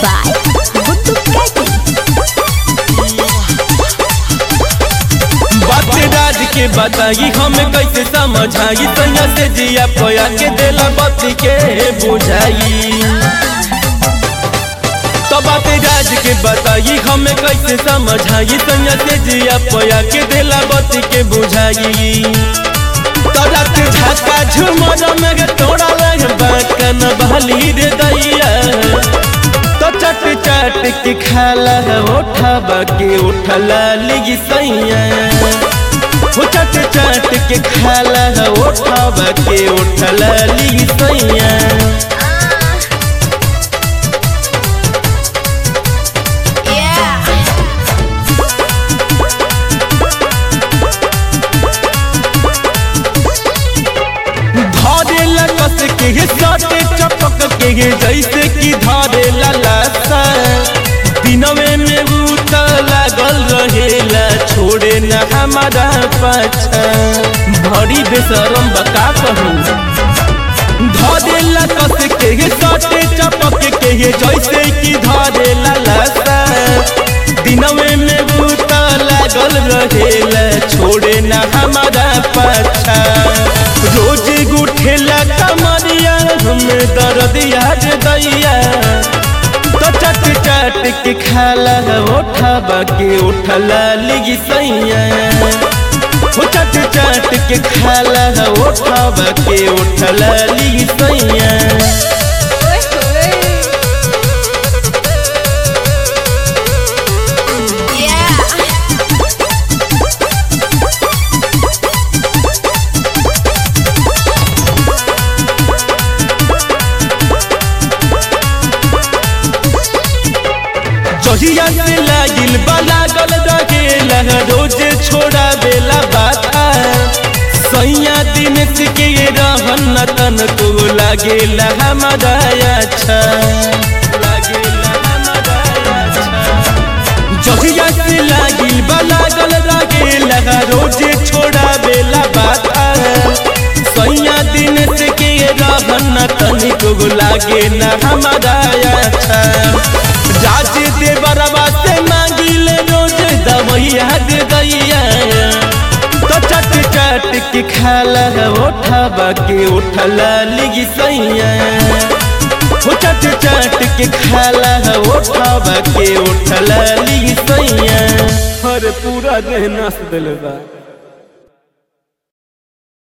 by Guttu Kati. बात राज के बताई हमें कैसे समझाई सैया से जिया पया के देला बत्ती के बुझाई तो बात राज के बताई हमें कैसे समझाई सैया से जिया पया के देला बत्ती के बुझाई तो रात झका झुमर में गे तोड़ा लग बाकन बहली रे दैया तो चट चट के खाला उठा के उठला लिगी सैया हो चट चट के खाला उठा के उठला लिगी सैया Yeah. धरेला कस के हे साटे चपक के हे जैसे कि धरेला लासा दिनवे में उत लागल रहेला छोड़े न हमारा पाछा भरी बेसरम बका कहूँ धरेला कस के हे साटे चपक के हे जैसे कि धरेला लासा दिनवे में उत लागल रहेला छोड़े न हमारा पाछा रोज गुठेला कमरिया हमें दर्द याद दैया तो चट चट के खाला उठा के उठला लिगी सैया हो चट चट के खाला उठा के उठला लिगी सैया Yeah. जहिया से लागिल लागल रहेला रोज छोड़ा बेला बाता सैया दिन के रहन तन को लागेला हमारा अच्छा लागेला हमारा अच्छा जहिया से लागिल लागल रहेला रोज छोड़ा बेला बाता सैया दिन के रहन तन को लागे न हमारा अच्छा राज देवरवा से मांगिल रोज दवैया दे दैया तो चट चट के खाला उठा के उठला लिगी सैया हो चट चट के खाला उठा के उठला लिगी सैया हर पूरा देह नस दिल बा